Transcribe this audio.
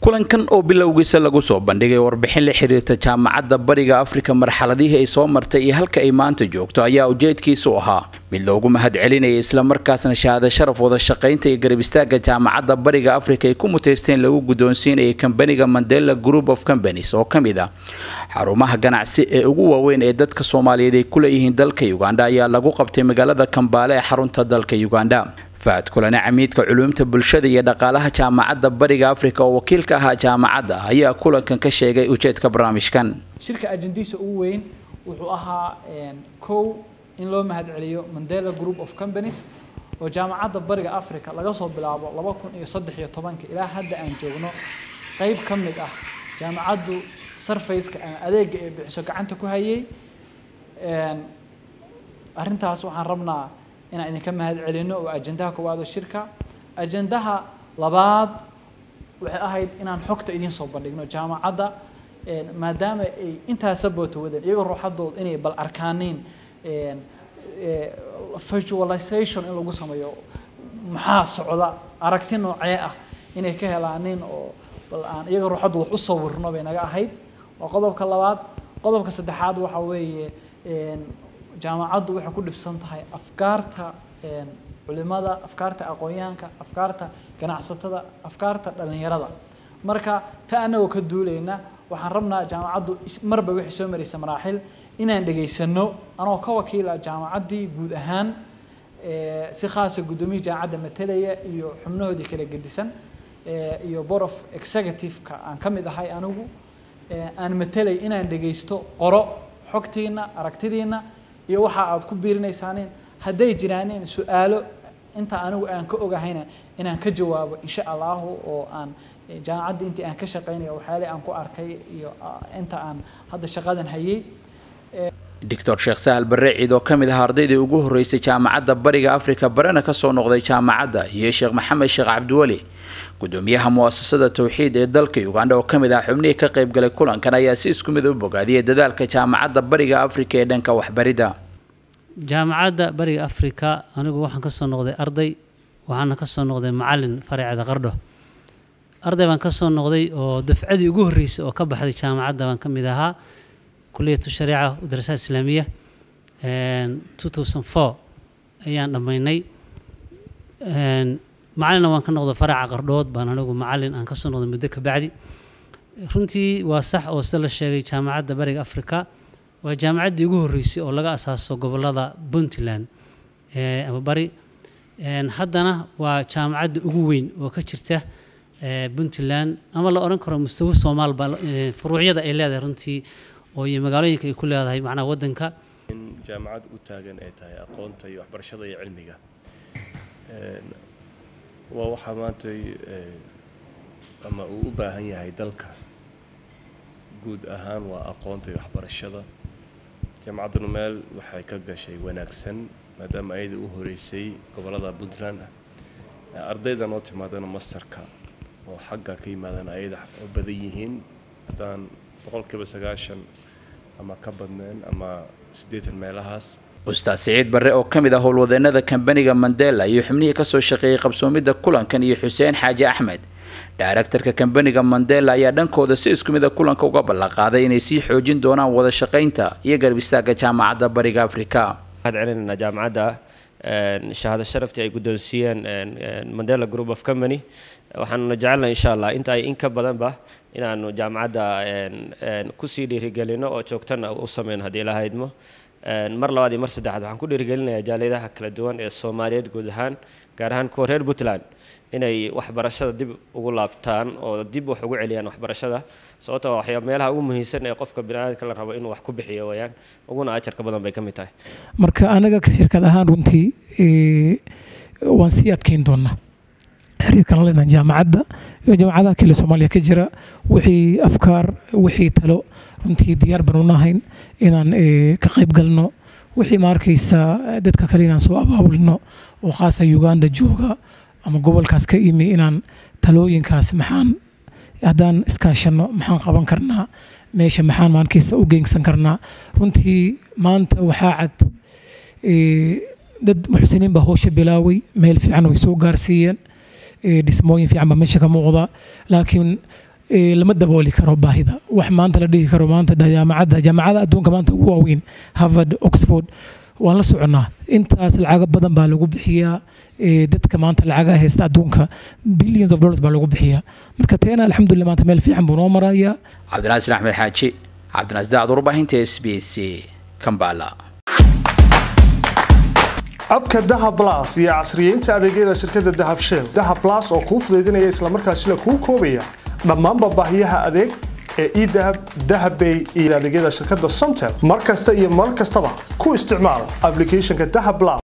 kulankan oo bilowgiisa lagu soo bandhigay warbixin la xiriirta jaamacadda bariga afrika marxaladihii ay soo martay iyo halka ay maanta joogto ayaa ujeedkiisu ahaa mid loogu mahad celinaya islamarkaasna shahaado sharaf wada shaqaynta iyo garab istaagga jaamacadda bariga afrika ay ku muteysteen lagu guddoonsiinayay kambaniga mandela group of companies oo ka mid ah xarumaha ganacsi ee ugu waaweyn ee dadka soomaaliyeed ay ku leeyihiin dalka uganda ayaa lagu qabtay magaalada kambaale ee xarunta dalka uganda faad kulane camiidka culuumta bulshada iyo dhaqaalaha jaamacadda bariga afrika oo wakiil ka ahaa jaamacadda ayaa kulankan ka sheegay ujeedka barnaamijkan shirka ajendiisa ugu weyn wuxuu ahaa kow in loo mahad celiyo mandela group of companies oo jaamacadda bariga africa laga soo bilaabo laba kun iyo saddex iyo tobanka ilaa hadda aan joogno qeyb ka mid ah jaamacaddu sarfaceka ama adeega ee bixiso gacanta ku hayay arrintaas waxaan rabnaa inaan idinka mahad celino oo ajendaha koowaad oo shirka ajendaha labaad waxay ahayd inaan xogta idiin soo bandhigno jaamacadda maadaama ay intaasa boota wadeen iyagoo ruuxadooda inay bal arkaaniin visualization in lagu sameeyo maxaa socda aragti noocee ah inay ka helaanin oo bal aan iyaga ruuxadooda wax u sawirno bay naga ahayd waa qodobka labaad qodobka saddexaad waxa weeye jaamacaddu waxay ku dhifsan tahay afkaarta culimada afkaarta aqoonyahanka afkaarta ganacsatada afkaarta dhallinyarada marka ta anagoo ka duulayna waxaan rabnaa jaamacaddu marba waxay soo maraysa maraaxil inaan dhegaysano anoo ka wakiila jaamacaddii guud ahaan si khaasa guddoomiya jaamacadda matalaya iyo xubnahoodii kala gedisan iyo board of executive-ka aan ka mid ahay anigu aan matalay inaan dhegaysto qoro xogtiina aragtidiina iyo waxa aad ku biirinaysaaneen hadday jiraaneen su-aalo inta anigu aan ka ogahayna inaan ka jawaabo insha allahu oo aan jaamacadda intii aan ka shaqaynaya waxyaale aan ku arkay iyo inta aan hadda shaqadan hayay doctor sheekh sahal barre ciid oo ka mid ah ardaydii ugu horreysay jaamacadda bariga afrika barena kasoo noqday jaamacadda iyo sheekh maxamed sheekh cabdiweli gudoomiyaha muasasada towxiid ee dalka uganda oo ka mid ah xubnihii ka qaybgalay kulankan ayaa si isku mid u bogaadiyay dadaalka jaamacadda bariga afrika ee dhanka waxbaridda jaamacadda bariga afrika anigu waxaan kasoo noqday arday waxaana kasoo noqday macalin faraceeda qardho arday baan kasoo noqday oo dafcadii ugu horreysay oo ka baxday jaamacadda baan ka mid ahaa kuliyatu shariica darasaad islaamiya two thousand four ayaan dhammaynay macalina waan ka noqday faraca qardhood baan anigu macalin aan kasoo noqday muddo kabacdi runtii waa sax oo sida la sheegay jaamacadda bariga afrika waa jaamacaddii ugu horreysay oo laga asaaso gobolada puntland ama bari haddana waa jaamacadda ugu weyn oo ka jirta puntland ama la odhan karo mustawi soomaal baa furuucyada ay leedahay runtii oo iyo magaalooyinka ay ku leedahay macnaha waddanka in jaamacad u taagan ay tahay aqoonta iyo waxbarashada iyo cilmiga waa waxaa maantay ama uu u baahan yahay dalka guud ahaan waa aqoonta iyo waxbarashada jaamacadduna meel waxay ka gashay wanaagsan maadaama ayada u horeysay gobollada puntland ah ardayda noo timaadana masterka oo xagga ka yimaadana ayada oo badan yihiin haddaan boqolkiiba sagaashan ama ka badneen ama siddeetan meelahaas ustaad siciid barre oo ka mid ah howlwadeenada kambaniga mandela iyo xubnihii kasoo shaqeeyey qabsoomidda kulankan iyo xuseen xaaji axmed daaraktarka kambaniga mandela ayaa dhankooda si isku mid a kulanka uga ballanqaaday inay sii xoojin doonaan wada shaqaynta iyo garab istaagga jaamacadda bariga afrika waxaad celinayna jaamacadda shahaado sharaftii ay guddoonsiiyeen mandela group of company waxaanuna jecelnahay insha allah inta ay in ka badanba inaanu jaamacadda kusii dhiirigelino oo joogtana u sameyno haddii la haydmo mar labaad iyo mar saddexaad waxaan ku dhiirigelinayaa jaaliyadaha kala duwan ee soomaaliyeed guud ahaan gaar ahaan kuwa reer puntland inay waxbarashada dib ugu laabtaan oo dib wax ugu celiyaan waxbarashada sababtoo waxyaa meelaha ugu muhiimsan ee qofka biniaadamka la rabo inuu wax ku bixiyo wayaan uguna ajarka badan bay ka mid tahay marka anaga shirkad ahaan runtii waan sii adkeyn doonaa xiriirkan la leenahay jaamacadda iyo jaamacadaha kale soomaaliya ka jira wixii afkaar wixii talo runtii diyaar baan u nahayn inaan ka qayb galno wixii ma arkaysa dadka kale inaan soo abaabulno oo khaasa uganda jooga ama gobolkaas ka imi inaan talooyinkaas maxaan haddaan iskaashano maxaan qaban karnaa meesha maxaan maarkaysa u geynsan karnaa runtii maanta waxaa cad dad muxsiniin baa howsha bilaaway meel fiican way soo gaarsiiyeen dhismooyin fiican baa meesha ka muuqda laakiin lama dabooli karo baahida wax maanta la dhihi karo maanta jaamacadda jaamacada adduunka maanta ugu waaweyn harvard oxford waan la soconnaa intaas lacago badan baa lagu bixiyaa dadka maanta lacagaha haysta adduunka billions of dollars baa lagu bixiyaa marka teena alxamdulillah maanta meel fiican buu noo marayaa cabdinaasir axmed xaaji cabdinaas daacad warbaahinta s b c kambala abka dahab blas iyo casriyeynta adeegyada shirkadda dahab shell dahab blas oo kuu fudaydinaya islamarkaasina kuu koobaya dhammaanba baahiyaha adeeg ee edahab dahabbay iyo adeegyada shirkadda somtel mar kasta iyo mar kastaba ku isticmaal applicationka dahab blas